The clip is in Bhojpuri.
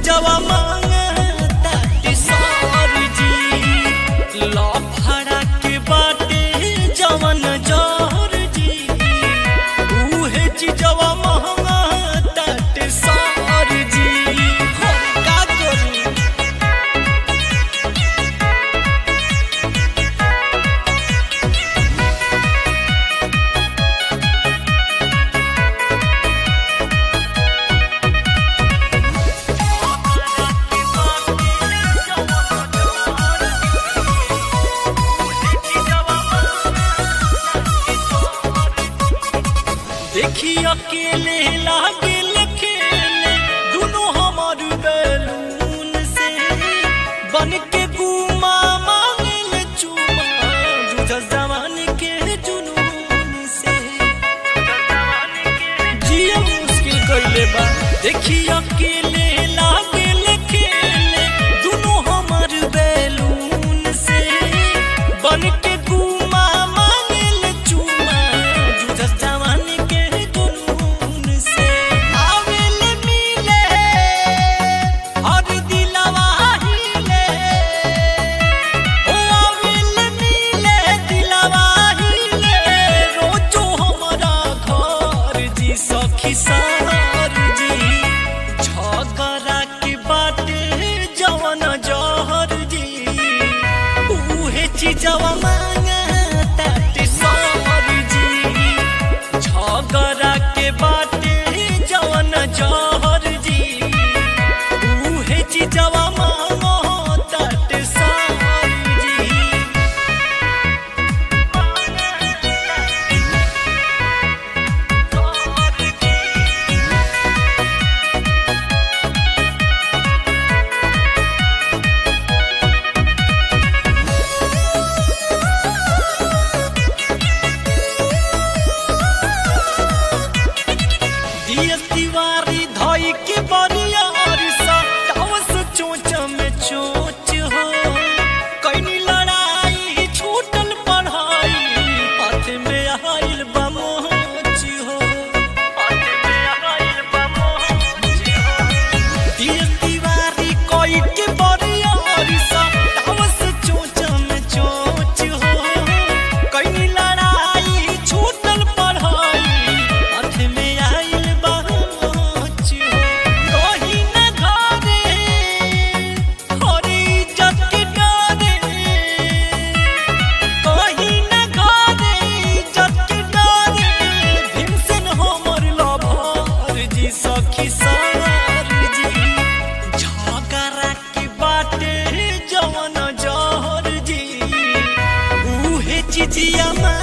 चीजवा मांगता सर जी लफड़ा के बाटे जवन जहर जी उहे चीजवा मांगता सर जी हम का करी देखी अकेले लागल खेले दोनों हमार बैलून से बन के गुमा मांगल चुमा जुझ जवान के जुनून से जिया मुश्किल कइले बा देखी अकेले लागल खेले दोनों हमार बैलून से बन के गुमा मांगल चुमा जुझ जवान के जुनून से आवेल मिले हर दिलवा हिले ओ आवेल मिले दिलवा हिले रोजो हमरा घर जी सखी सार जी झगड़ा के बाटे जवन जहर जी उहे चीजवा मांगता सर जी झगड़ा के बाटे जवन जहर जी उहे चीजवा मांगता सर जी दिया तिवारी धोई के बरिया अरिसा टावस चोच में चोच हो कईनी लड़ाई छूटल पढ़ाई हाथ में आइल बा मोच हो हाथ में आइल बा मोच हो दिया तिवारी कोई के बरिया अरिसा टावस चोच में चोच हो कईनी लड़ाई छूटल पढ़ाई हाथ में आइल बा मोच हो कहीं न घरे हरी इज्जत के डरे कहीं न घरे इज्जत के डरे भीमसेन हमर लभर जी सखी सार जी झगड़ा के बाटे जवन जहर जी उहे चिजिया